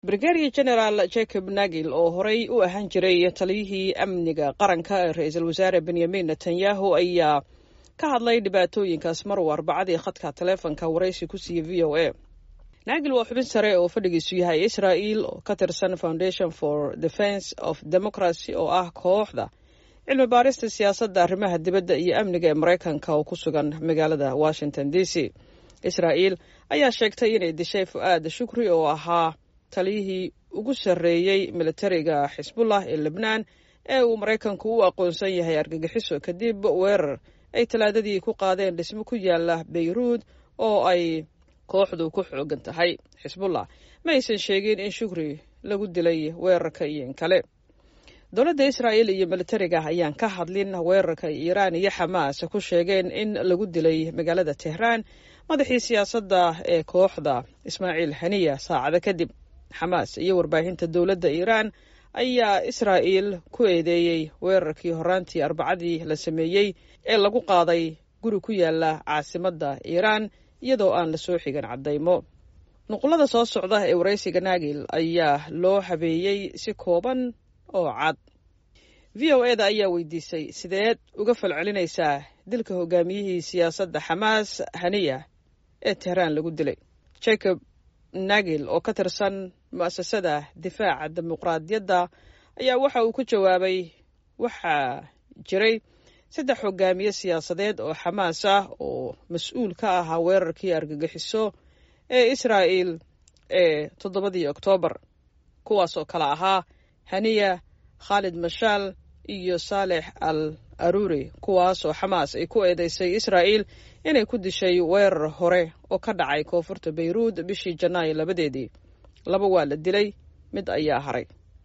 brigadier general jacob nagil oo horey u ahaan jiray taliyihii amniga qaranka ee ra-iisul wasaare benyamin netanyahu ayaa ka hadlay dhibaatooyinkaas mar uu arbacadii khadka taleefonka waraysi ku siiyey v o a nagil waa xubin sare oo fadhigiisu yahay israel oo ka tirsan foundation for defence of democracy oo ah kooxda cilmi baarista siyaasadda arrimaha dibadda iyo amniga ee maraykanka oo ku sugan magaalada washington d c israel ayaa sheegtay inay dishay fu-aad shukri oo ahaa taliyihii ugu sarreeyey militariga xisbullah ee lebnaan ee uu maraykanku u aqoonsan yahay argagixiso kadib weerar ay talaadadii ku qaadeen dhismo ku yaala beyruud oo ay kooxdu ku xoogan tahay xisbullah ma aysan sheegin in shukri lagu dilay weerarka iyo in kale dowladda israa'el iyo militariga ayaan ka hadlin weerarka iiraan iyo xamaas ku sheegeen in lagu dilay magaalada tehraan madaxii siyaasadda ee kooxda ismaaciil haniya saacado kadib xamaas iyo warbaahinta dowladda iiraan ayaa israa'el ku eedeeyey weerarkii horaantii arbacadii la sameeyey ee lagu qaaday guri ku yaala caasimadda iiraan iyadoo aan la soo xigan caddaymo nuqulada soo socda ee waraysiga naagil ayaa loo habeeyey si kooban oo cad v o eda ayaa weydiisay sideed uga falcelinaysaa dilka hogaamiyihii siyaasadda xamaas haniya ee tehraan lagu dilay jacob nagil oo ka tirsan mu'asasada difaaca dimuqraadiyadda ayaa waxa uu ku jawaabay waxaa jiray saddex hogaamiye siyaasadeed oo xamaas ah oo mas-uul ka ahaa weerarkii argagixiso ee israa'el ee toddobadii oktoobar kuwaas oo kale ahaa haniya khaalid mashaal iyo saalex al aruri kuwaas oo xamaas ay ku eedeysay israa'el inay ku dishay weerar hore oo ka dhacay koonfurta beyruud bishii janaayo labadeedii laba waa la dilay mid ayaa haray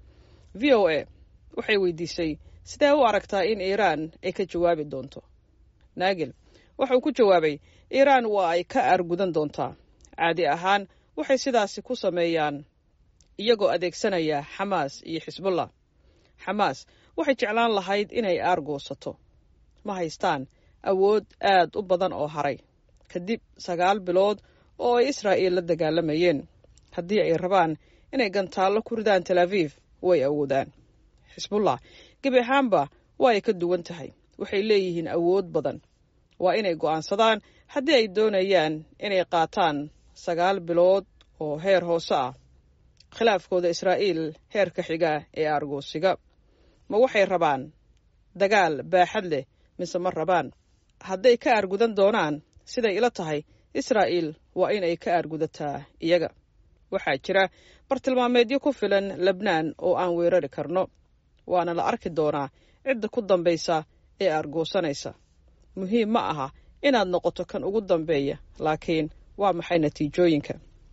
v o a waxay weydiisay sidee u aragtaa in iiraan ay ka jawaabi doonto naagil wuxuu ku jawaabay iiraan waa ay ka aargudan doontaa caadi ahaan waxay sidaasi ku sameeyaan iyagoo adeegsanaya xamaas iyo xisbullah xamaas waxay jeclaan lahayd inay aargoosato ma haystaan awood aad u badan oo haray kadib sagaal bilood oo ay israa'el la dagaalamayeen haddii ay rabaan inay gantaallo ku ridaan tel aviv way awoodaan xisbullah gebi ahaanba waa ay ka duwan tahay waxay leeyihiin awood badan waa inay go'aansadaan haddii ay doonayaan inay qaataan sagaal bilood oo heer hoose ah khilaafkooda israa'iil heerka xiga ee aargoosiga ma waxay rabaan dagaal baaxad leh mise ma rabaan hadday ka aargudan doonaan siday ila tahay israa'el waa in ay ka aargudataa iyaga waxaa jira bartilmaameedyo ku filan lebnaan oo aan weerari karno waana la arki doonaa cidda ku dambaysa ee aargoosanaysa muhiim ma aha inaad noqoto kan ugu dambeeya laakiin waa maxay natiijooyinka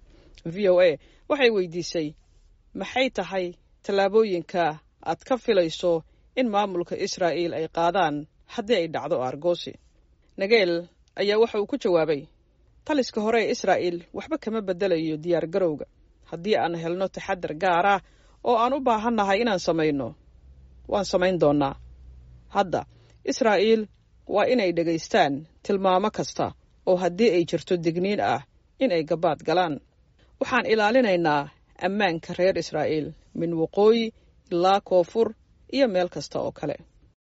v o a waxay weydiisay maxay tahay tallaabooyinka aad ka filayso in maamulka israa'el ay qaadaan haddii ay dhacdo aargoosi nageel ayaa waxa uu ku jawaabay taliska hore ee israa'el waxba kama beddelayo diyaar garowga haddii aan helno taxadar gaar ah oo aan u baahannahay inaan samayno waan samayn doonnaa hadda israa'el waa inay dhegaystaan tilmaamo kasta oo haddii ay jirto digniin ah in ay gabaad galaan waxaan ilaalinaynaa ammaanka reer israa'el min waqooyi ilaa koonfur iyo meel kasta oo kale